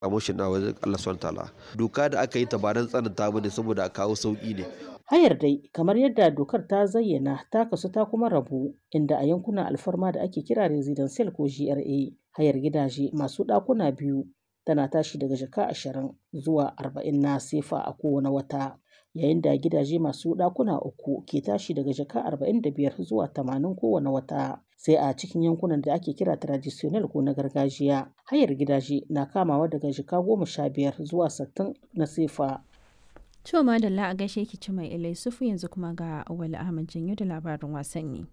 promotion na wajen Allah subhanahu ta'ala doka da aka yi ta ba don tsananta bane saboda a kawo sauki ne Hayar dai kamar yadda dokar ta zayyana ta kasu ta kuma rabu inda a yankunan alfarma da ake kira residential ko GRA hayar gidaje masu ɗakuna biyu tana tashi daga jaka ashirin zuwa arba'in na sefa a kowane wata yayin da gidaje masu ɗakuna uku ke tashi daga jaka arba'in da biyar zuwa tamanin kowane wata sai a cikin yankunan da ake kira traditional ko na gargajiya hayar gidaje na kamawa daga jaka goma sha biyar zuwa sittin na sefa To madalla a gaishe ki ci mai ilai sufu yanzu kuma ga Awali Ahmad Janyo da labarin wasanni.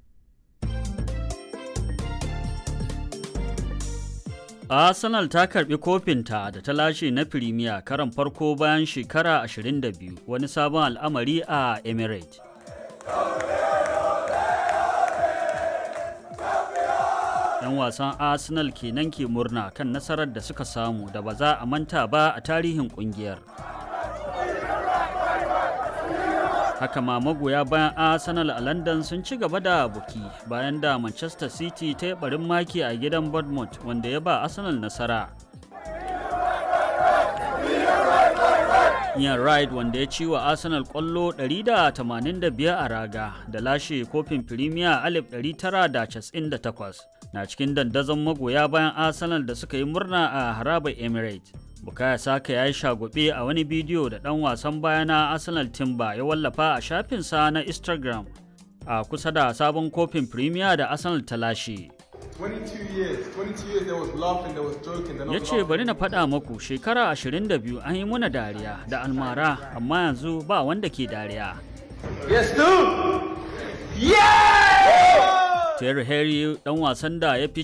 Arsenal ta karbi kofinta da ta lashe na Firimiya karan farko bayan shekara 22 wani sabon al'amari a Emirates. ‘Yan wasan Arsenal kenan ke murna kan nasarar da suka samu da ba za a manta ba a tarihin kungiyar. haka ma magoya bayan arsenal a london sun ci gaba da buki bayan da manchester city ta yi barin maki a gidan bournemouth wanda ya ba arsenal nasara Ian Wright wanda ya ci wa Arsenal kwallo 185 a raga da lashe kofin Premier 1998 na cikin dandazon magoya bayan Arsenal da suka yi murna a harabar Emirates. Bukaya Saka ya yi shagube a wani bidiyo da ɗan wasan baya na Arsenal Timber ya wallafa a shafinsa na Instagram a kusa da sabon kofin Premier da Arsenal ta lashe. Ya ce bari na faɗa maku shekara 22 an yi muna dariya da almara amma yanzu ba wanda ke dariya. Yes, dude! Yeah! Terry Henry ɗan wasan da ya fi